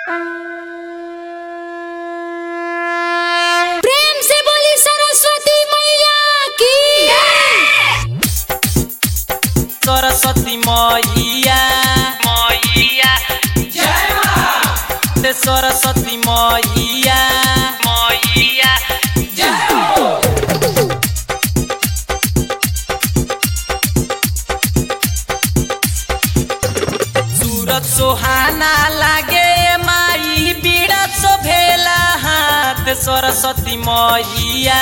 प्रेम से बोली सरस्वती मैया की सरस्वती मैया मैया ते सरस्वती मैया मैया सूरत सुहाना लागे माई बीड़ा शोभेला हाथ सरस्वती मैया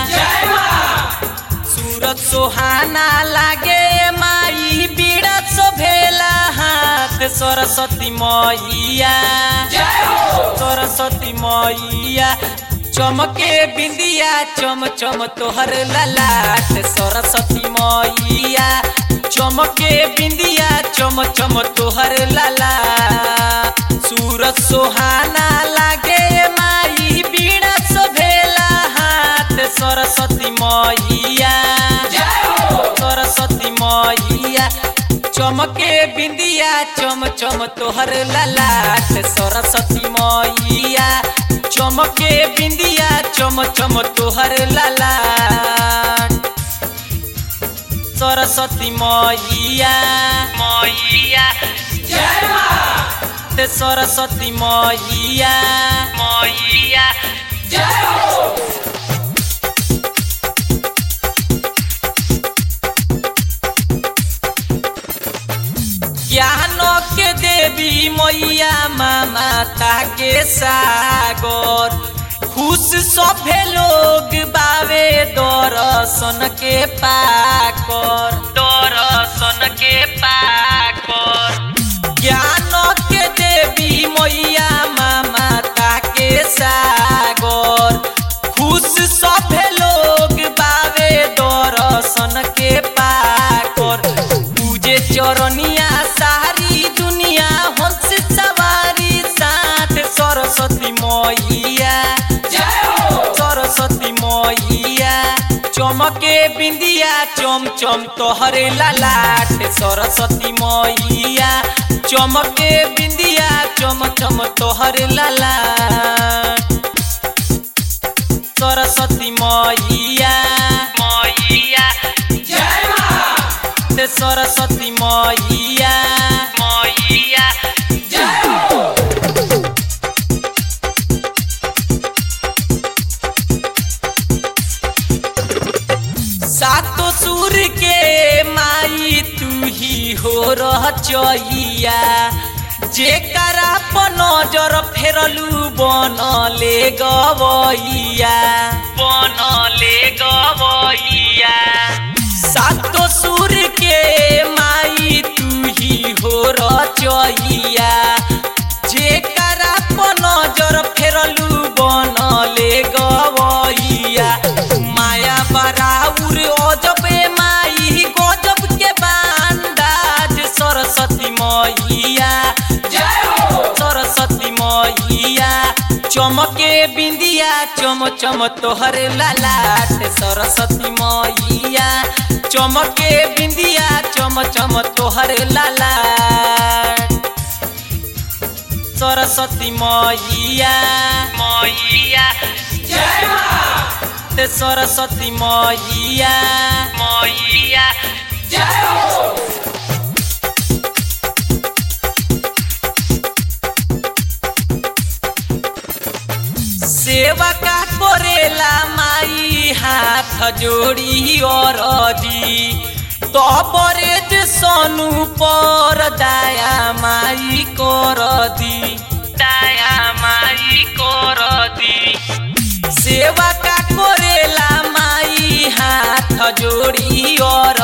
सूरत सुहाना लागे माई बीड़ा शोभेला हाथ सरस्वती मैया सरस्वती मैया चमके बिंदिया चम चम तोहर ललाट सरस्वती मैया चमके बिंदिया चम चम तोहर ललाट सूरत सुहाना लागे माई बीड़ा शोभेला हाथ सरस्वती मैया सरस्वती मैया चमके बिंदिया चम चम तोहर ललाट सरस्वती मैया चमके बिंदिया चम चम तोहर ललाट सरस्वती मैया मैया ते सरस्वती मैया मैया ज्ञानो के देवी मैया माता के सागर खुश सभे लोग बावे दर्शन के पाकर दर्शन के पाकर ज्ञानो के देवी मैया माता के सागर खुश सभे लोग बावे दर्शन के पाकर पूजे चरनिया सारी दुनिया हंस सवारी साथ सरस्वती मैया सरस्वती मैया चमके बिंदिया चम चम तोहरे ललाट सरस्वती मैया चमके बिंदिया चम चम तोहरे ललाट सरस्वती मैया मैया ते सरस्वती मैया मैया सातो सुर के माई तू ही हो रह चहिया जेकरा पर नजर फेरलू बनले गवैया बनले गवैया सातो सुर के माई तू ही हो रचैया जेकरा पर नजर फेरलू बनले गवैया माया बराउर अजबे माई गजब के बांदाज सरस्वती मैया सरस्वती मैया चमके बिंदिया चम चम तोहर ललाट सरस्वती मैया चमके बिंदिया चम चम तोहर ललाट सरस्वती मैया मैया ते सरस्वती मैया मैया सेवा का करेला माई हाथ जोड़ी और तबरे जे सोनू पर दया माई कर दी दया माई कर दी सेवा का करेला माई हाथ जोड़ी और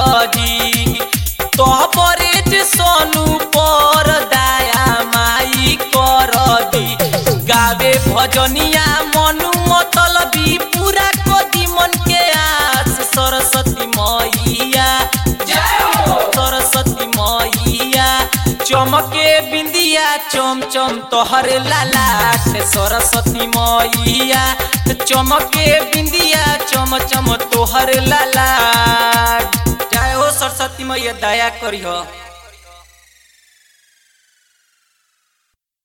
तबरे जे सोनू पर दया माई कर दी गावे भजनिया मनु मतलबी पूरा कदी मन के आस सरस्वती मैया सरस्वती मैया चमके बिंदिया चम चम तोहर ललाट सरस्वती मैया चमके बिंदिया चम चम तोहर ललाट जय हो सरस्वती मैया दया करिह